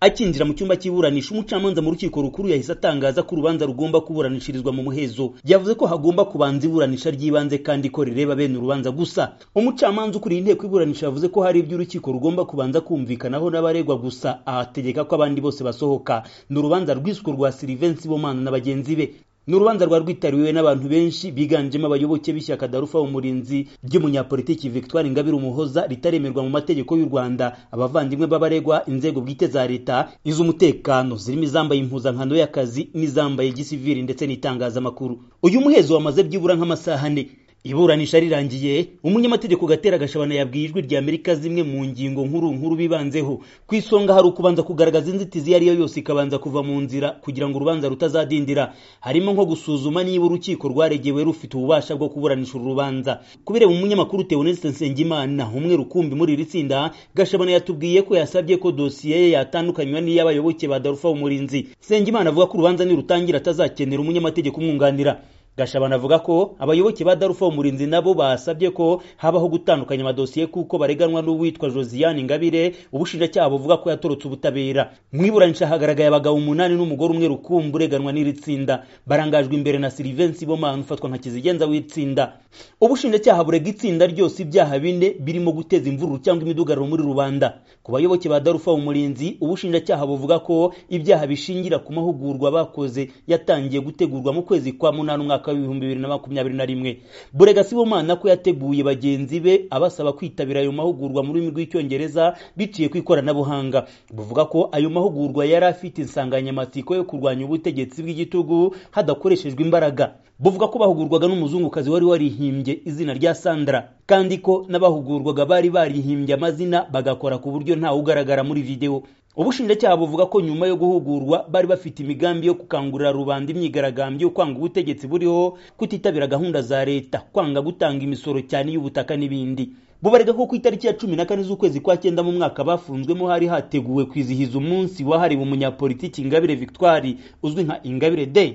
akinjira mu cyumba cy'iburanisha umucamanza mu rukiko rukuru yahise atangaza ko urubanza rugomba kuburanishirizwa mu muhezo yavuze ko hagomba kubanza iburanisha ry'ibanze kandi ko rireba bene urubanza gusa umucamanza ukuriye inteko iburanisha yavuze ko hari iby'urukiko rugomba kubanza kumvikanaho n'abaregwa gusa ahategeka ko abandi bose basohoka ni urubanza rwiswe rwa Sylvain Sibomana na bagenzi be ni urubanza rwa rwitabiriwe n'abantu benshi biganjemo abayoboke b'ishyaka darufa umurinzi ry'umunyapolitiki victoire ingabire umuhoza ritaremerwa mu mategeko y'u rwanda abavandimwe b'abaregwa inzego bwite za leta iz'umutekano zirimo izambaye impuzankano y'akazi n'izambaye gisiviri ndetse n'itangazamakuru uyu muhezo wamaze byibura nk'amasaha ane iburanisha rirangiye umunyamategeko gatera gashabana yabwiye ijwi rya amerika zimwe mu ngingo nkuru nkuru bibanzeho ku isonga hari ukubanza kugaragaza inzitizi iyo ari yo yose ikabanza kuva mu nzira kugira ngo urubanza rutazadindira harimo nko gusuzuma niba urukiko rwaregewe rufite ububasha bwo kuburanisha uru rubanza kubireba umunyamakuru teoneste nsengimana umwe rukumbi muri iri tsinda gashabana yatubwiye ko yasabye ko dosiye ye yatandukanywa n'iy'abayoboke ba darufa umurinzi nsengimana avuga ko urubanza nirutangira atazakenera umunyamategeko umwunganira gashabana avuga ko abayoboke ba darufa umurinzi nabo basabye ko habaho gutandukanya amadosiye kuko bareganwa n'uwitwa josiane ingabire ubushinjacyaha buvuga ko yatorotse ubutabera mwiburanisha hagaragaye abagabo umunani n'umugore umwe rukumbu ureganwa n'iri tsinda barangajwe imbere na silivensi bomana ufatwa nka kizigenza w'itsinda ubushinjacyaha burega itsinda ryose ibyaha bine birimo guteza imvururu cyangwa imidugararo muri rubanda ku bayoboke ba darufa umurinzi ubushinjacyaha buvuga ko ibyaha bishingira ku mahugurwa bakoze yatangiye gutegurwa mu kwezi kwa munani umwaka mwaka w'ibihumbi bibiri na makumyabiri na rimwe burega sibomana ko yateguye bagenzi be abasaba kwitabira ayo mahugurwa mu rurimi rw'icyongereza biciye ku ikoranabuhanga buvuga ko ayo mahugurwa yari afite insanganyamatsiko yo kurwanya ubutegetsi bw'igitugu hadakoreshejwe imbaraga buvuga ko bahugurwaga n'umuzungukazi wari warihimbye izina rya sandra kandi ko n'abahugurwaga bari barihimbye amazina bagakora ku buryo ntawe ugaragara muri videwo ubushinjacyaha buvuga ko nyuma yo guhugurwa bari bafite imigambi yo gukangurira rubanda imyigaragambyo yo kwanga ubutegetsi buriho kutitabira gahunda za leta kwanga gutanga imisoro cyane y'ubutaka n'ibindi bubarega ko ku itariki ya cumi na kane z'ukwezi kwa cyenda mu mwaka bafunzwemo hari hateguwe kwizihiza umunsi wahariwe umunyapolitiki ingabire victoire uzwi nka ingabire day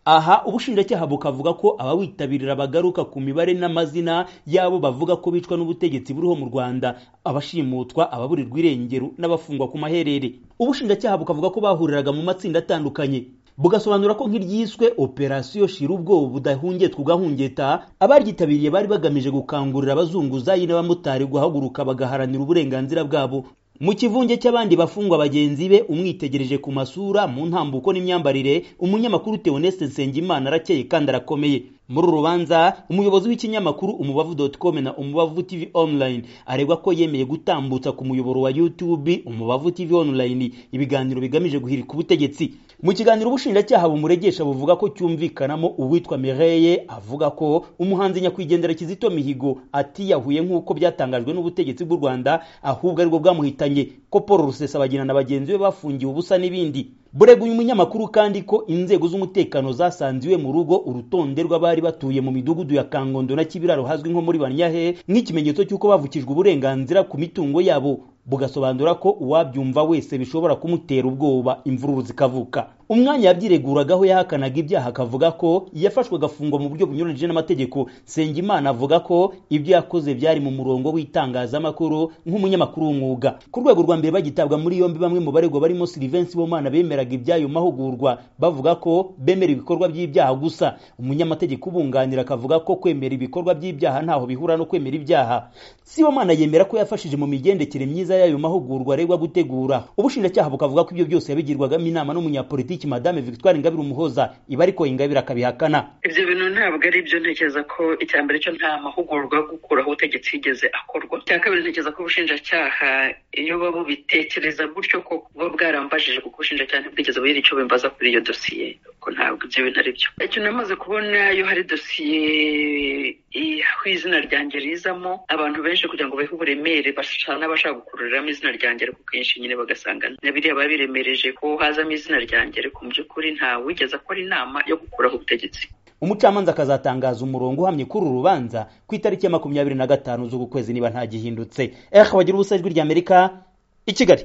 aha ubushinjacyaha bukavuga ko abawitabirira bagaruka ku mibare n'amazina y'abo bavuga ko bicwa n'ubutegetsi buriho mu rwanda abashimutwa ababurirwa irengero n'abafungwa ku maherere ubushinjacyaha bukavuga ko bahuriraga mu matsinda atandukanye bugasobanura ko nk'iryiswe operasiyo shira ubwoba budahungetwa ugahungeta abaryitabiriye bari bagamije gukangurira abazunguzayi n'abamotari guhaguruka bagaharanira uburenganzira bwabo mu kivunge cy'abandi bafungwa bagenzi be umwitegereje ku masura mu ntambuko n'imyambarire umunyamakuru Theoneste Nsengimana arakeye kandi arakomeye muri uru rubanza umuyobozi w'ikinyamakuru umubavu.com na umubavu tv online aregwa ko yemeye gutambutsa ku muyoboro wa youtube umubavu tv online ibiganiro bigamije guhirika ubutegetsi mu kiganiro ubushinjacyaha bumuregesha buvuga ko cyumvikanamo uwitwa mireye avuga ko umuhanzi nyakwigendera kizito mihigo atiyahuye nk'uko byatangajwe n'ubutegetsi bw'u rwanda ahubwo aribwo bwamuhitanye ko paul rusesabagina na bagenzi be bafungiwe ubusa n'ibindi burega uyu munyamakuru kandi ko inzego z'umutekano zasanze iwe mu rugo urutonde rw'abari batuye mu midugudu ya kangondo na kibiraro hazwi nko muri banyahe nk'ikimenyetso cy'uko bavukijwe uburenganzira ku mitungo yabo bugasobanura ko uwabyumva wese bishobora kumutera ubwoba imvururu zikavuka umwanya yabyireguragaho yahakanaga ibyaha akavuga ko yafashwe agafungwa mu buryo bunyuranyije n'amategeko Sengimana avuga ko ibyo yakoze byari mu murongo w'itangazamakuru nk'umunyamakuru w'umwuga ku rwego rwa mbere bagitabwa muri yombi bamwe mu baregwa barimo Sylvain Sibomana bemeraga iby'ayo mahugurwa bavuga ko bemera ibikorwa by'ibyaha gusa umunyamategeko ubunganira akavuga ko kwemera ibikorwa by'ibyaha ntaho bihura no kwemera ibyaha Sibomana yemera ko yafashije mu migendekere myiza y'ayo mahugurwa aregwa gutegura ubushinjacyaha bukavuga ko ibyo byose yabigirwagamo inama n'umunyapolitiki madame victoire ingabire umuhoza iba ariko ingabire akabihakana ibyo bintu ntabwo ari byo ntekereza ko icya mbere cyo nta mahugurwa yo gukuraho ubutegetsi yigeze akorwa icya kabiri ntekereza ko ubushinjacyaha iyo bubitekereza gutyo ko buba bwarambajije kuko ubushinjacyaha ntibwigeze bugira icyo bimbaza kuri iyo dosiye ko ntabwo ibyo bintu ari byo icyo namaze kubona iyo hari dosiye aho izina ryanjye rizamo abantu benshi kugira ngo bahe uburemere basa n'abashaka gukururiramo izina ryanjye ariko kenshi nyine bagasanga na biriya biba biremereje ko hazamo izina ryanjye ariko mu by'ukuri ntawigeze akora inama yo gukuraho ubutegetsi umucamanza akazatangaza umurongo uhamye kuri uru rubanza ku itariki ya makumyabiri na gatanu z'uku kwezi niba ntagihindutse ehe wagira ubusajwi ry'amerika i kigali